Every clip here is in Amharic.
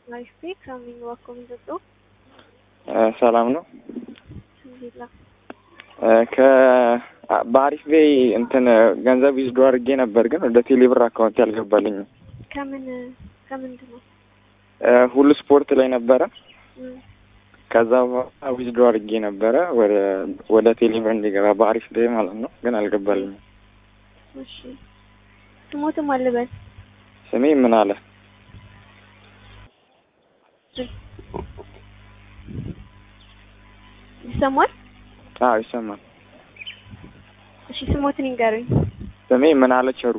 አሪፍ ቤት ከምን ዋኮ ምንጠጦ ሰላም ነው። እንዴላ በአሪፍ ቤይ እንትን ገንዘብ ይዝዶ አድርጌ ነበር፣ ግን ወደ ቴሌብር አካውንት ያልገባልኝም። ከምን ከምንድን ነው? ሁሉ ስፖርት ላይ ነበረ። እም፣ ከዛ በኋላ ዊዝዶ አድርጌ ነበረ ወደ ወደ ቴሌብር እንዲገባ በአሪፍ ቤይ ማለት ነው፣ ግን አልገባልኝም። እሺ ስሞትም አልበል ስሜ ምን አለ ይሰማል? አዎ ይሰማል። እሺ ስሞትን ይንገሩኝ። ስሜ ምን አለ ቸሩ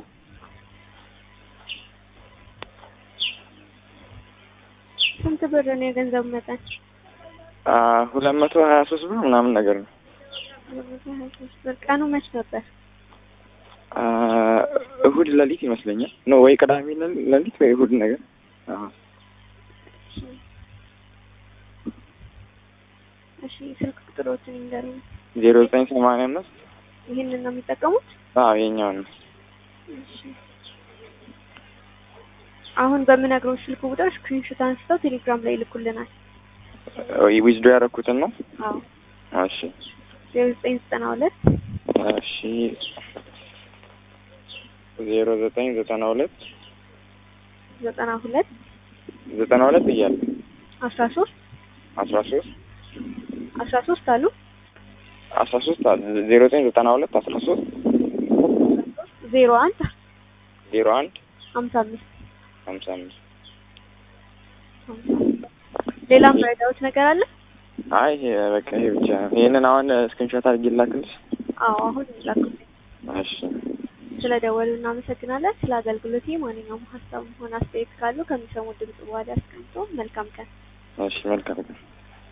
ስንት ብር ነው የገንዘቡ መጠን? ሁለት መቶ ሀያ ሶስት ብር ምናምን ነገር ነው። ሁለት መቶ ሀያ ሶስት ብር። ቀኑ መች ነበር? አ፣ እሁድ ሌሊት ይመስለኛል ነው ወይ ቅዳሜ ሌሊ- ሌሊት ወይ እሁድ ነገር። አዎ እሺ ስልክ ቁጥሮችን ይንገሩኝ። ዜሮ ዘጠኝ ሰማንያ አምስት ይህንን ነው የሚጠቀሙት? አዎ የኛውን ነው። እሺ አሁን በምነግረው ስልክ ቁጥር ስክሪንሾት አንስተው ቴሌግራም ላይ ይልኩልናል። ዊዝዶ ያደረኩትን ነው። አዎ እሺ ዜሮ ዘጠኝ ዘጠና ሁለት እሺ ዜሮ ዘጠኝ ዘጠና ሁለት ዘጠና ሁለት ዘጠና ሁለት እያለ አስራ ሶስት አስራ ሶስት አስራ ሶስት አሉ አስራ ሶስት አለ ዜሮ ዘጠኝ ዘጠና ሁለት አስራ ሶስት ዜሮ አንድ ዜሮ አንድ ሀምሳ አምስት ሀምሳ አምስት ሀምሳ አምስት ሌላም ረዳዎች ነገር አለ? አይ በቃ ይሄ ብቻ ነው። ይሄንን አሁን ስክሪንሾት አድርጌ ላክልሽ። አዎ አሁን ላኩልኝ። እሺ ስለ ደወሉ እናመሰግናለን። ስለ አገልግሎት ማንኛውም ሀሳብ ሆነ አስተያየት ካሉ ከሚሰሙ ድምጽ በኋላ ያስቀምጡ። መልካም ቀን። እሺ መልካም